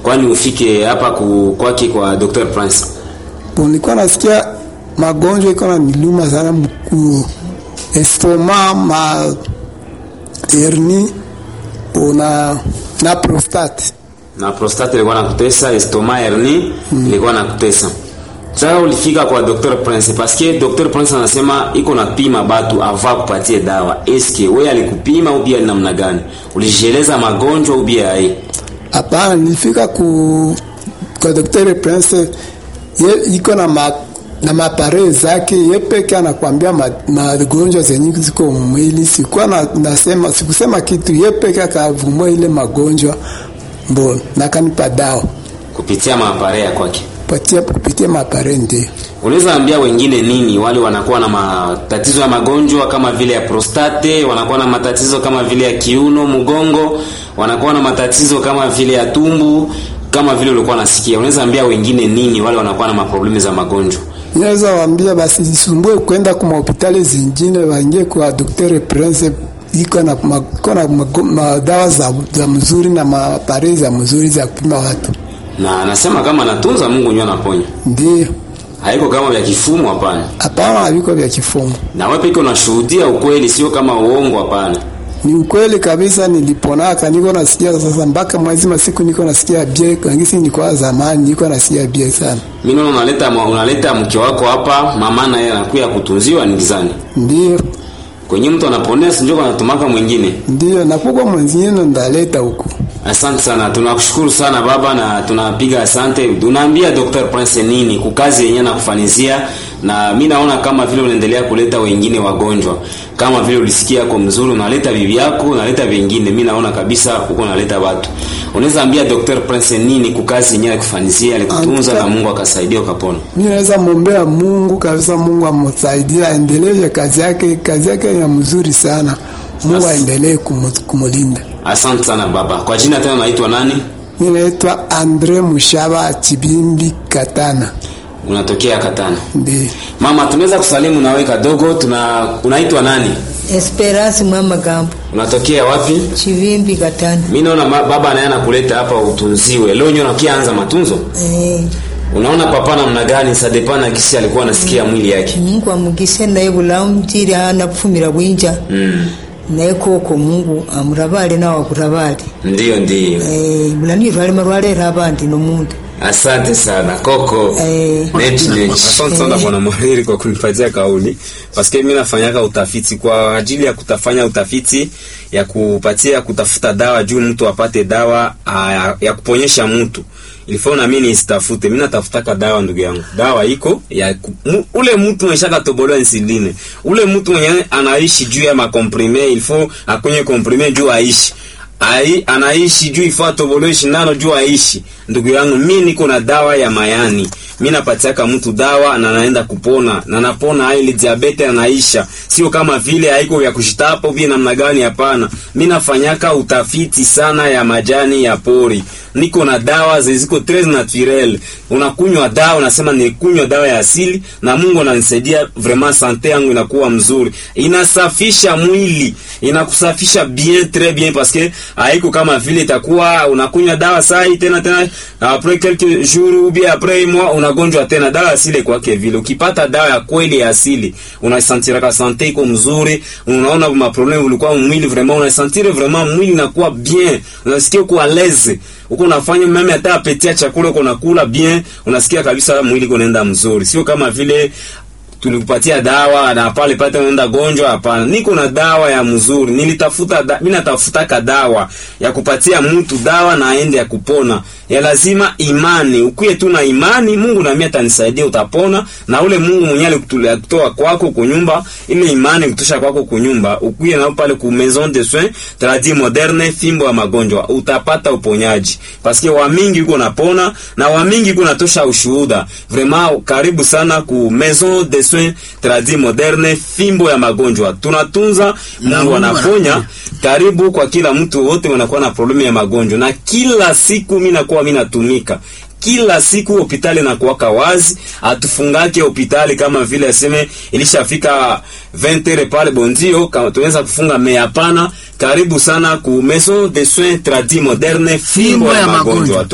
kwani ufike hapa ku, kwake kwa Dr. Prince? Bon, nilikuwa nasikia magonjwa iko na niluma sana mkuu, estoma, ma herni na na prostate. Na prostate ilikuwa nakutesa, estoma, hernie ilikuwa nakutesa. Sasa ulifika kwa Dr. Prince parce que Dr. Prince anasema iko na pima batu ava kupatie dawa. Eske wewe alikupima au bia namna gani? Ulijieleza magonjwa au bia ai? Hapana, nilifika ku kwa Dr. Prince ye iko na ma, na mapare zake ye peke anakwambia ma- magonjwa zenye ziko mwili. Sikuwa na, nasema sikusema kitu, ye peke akavumua ile magonjwa mbona na kanipa dawa Kupitia maapare ya kwake. patia kupitia mapare ndio. Unaweza ambia wengine nini wale wanakuwa na matatizo ya magonjwa kama vile ya prostate, wanakuwa na matatizo kama vile ya kiuno, mgongo, wanakuwa na matatizo kama vile ya tumbu, kama vile ulikuwa nasikia. Unaweza ambia wengine nini wale wanakuwa na maproblemu za magonjwa? Naweza waambia basi jisumbue kwenda kwa hospitali zingine, waingie kwa Dr. Prince iko na ma- iko na mago- madawa za, za mzuri na mapare za mzuri za kupima watu. Na anasema kama anatunza Mungu ndio anaponya. Ndio, Haiko kama vya kifumo hapana. hapana, haviko vya kifumo. Na wewe pekee unashuhudia ukweli, sio kama uongo hapana. Ni ukweli kabisa, niliponaka niko nasikia sasa, mpaka mwezi masiku niko nasikia bie kangisi, nilikuwa zamani niko nasikia bie sana. Mimi naona unaleta unaleta mke wako hapa, mama naye anakuya kutunziwa ni gizani. Ndio, Kwenye mtu anaponea sinjo anatumaka mwingine. ndio, na kuko mwenzine ndaleta huku. Asante sana, tunakushukuru sana baba, na tunapiga asante. Unaambia Dr. Prince nini kukazi yenyewe nakufanizia, na mi naona kama vile unaendelea kuleta wengine wagonjwa, kama vile ulisikia kwa mzuri, unaleta bibi yako, unaleta vingine. Mi naona kabisa huko unaleta watu. Unaweza ambia Dr. Prince nini kukazi yenyewe akufanizia, alikutunza Anta- na Mungu akasaidia ukapona. Mimi naweza mwombea Mungu kabisa, Mungu amsaidie aendelee kazi yake, kazi yake ya mzuri sana. Mungu As- aendelee kumu- kumulinda. Asante sana baba. Kwa jina tena unaitwa nani? Mimi naitwa Andre Mushaba Chibimbi Katana. Unatokea Katana. Ndiyo. Mama, tunaweza kusalimu nawe kadogo. Tuna unaitwa nani? Esperance Mwamagambo Unatokea wapi? Chivimbi Katana. Mi naona ma- baba naye anakuleta hapa utunziwe. Leo nyo nakianza matunzo. Eh, Unaona papa namna gani sadepana kisi alikuwa anasikia mwili yake. Mungu amugise naye bulamutire anapfumira bwinja Mm. naye koko Mungu amurabale nawe akurabale Ndiyo ndiyo. eh, bulanirwale marwalera abandi nomundu Asante sana Koko. eh, Neti neti. Asante sana bwana Mwahiri kwa kunipatia kauli, paske mimi nafanyaka utafiti kwa ajili ya kutafanya utafiti ya kupatia kutafuta dawa juu mtu apate dawa a, ya kuponyesha mtu ilifaa na mimi nisitafute. Mimi natafutaka dawa, ndugu yangu, dawa iko ya ku, mu, ule mtu mwenye shaka tobolewa insuline, ule mtu mwenye anaishi juu ya makomprime, ilifaa akunye komprime juu aishi Ai, anaishi juu ifaa tobolewe shindano juu aishi. Ndugu yangu, mi niko na dawa ya mayani, mi napatiaka mtu dawa na naenda kupona na napona ile diabete anaisha, sio kama vile haiko vya kushitapo vile namna gani. Hapana, mi nafanyaka utafiti sana ya majani ya pori, niko na dawa ziziko tres naturel. Unakunywa dawa unasema nikunywa dawa ya asili, na Mungu ananisaidia vraiment, sante yangu inakuwa mzuri, inasafisha mwili, inakusafisha bien tres bien, parce que haiko kama vile itakuwa unakunywa dawa sai tena tena après quelques jours ou bien après un mois unagonjwa tena. Dawa asili kwake vile, ukipata dawa ya kweli ya asili unasantira ka sante iko mzuri, unaona ma problem ulikuwa mwili vraiment unasantire vraiment mwili inakuwa bien, unasikia uko à l'aise uko unafanya meme hata apetia chakula uko unakula bien, unasikia kabisa mwili uko unaenda mzuri, sio kama vile tulikupatia dawa na pale pale unaenda gonjwa. Hapana, niko na dawa ya mzuri. Nilitafuta da, mimi natafutaka dawa ya kupatia mtu dawa na aende ya kupona. Ya lazima imani, ukuye tu na imani, Mungu na mimi atanisaidia, utapona. Na ule Mungu mwenyewe alikutoa kwako kunyumba, ile imani kutosha kwako kunyumba, ukuye na pale ku maison de soins tradis moderne, fimbo ya magonjwa, utapata uponyaji, paske wa mingi uko napona na wa mingi uko natosha ushuhuda. Vraiment, karibu sana ku maison de soins tradis moderne, fimbo ya magonjwa, tunatunza, Mungu anaponya. Karibu kwa kila mtu wote wanakuwa na problemu ya magonjwa, na kila siku mimi nakuwa mimi natumika kila siku hospitali na kuwaka wazi, atufungake hospitali kama vile aseme ilishafika 20 heures pale bondio, kama tunaweza kufunga me, hapana. Karibu sana ku maison de soins tradis moderne, fimbo ya magonjwa.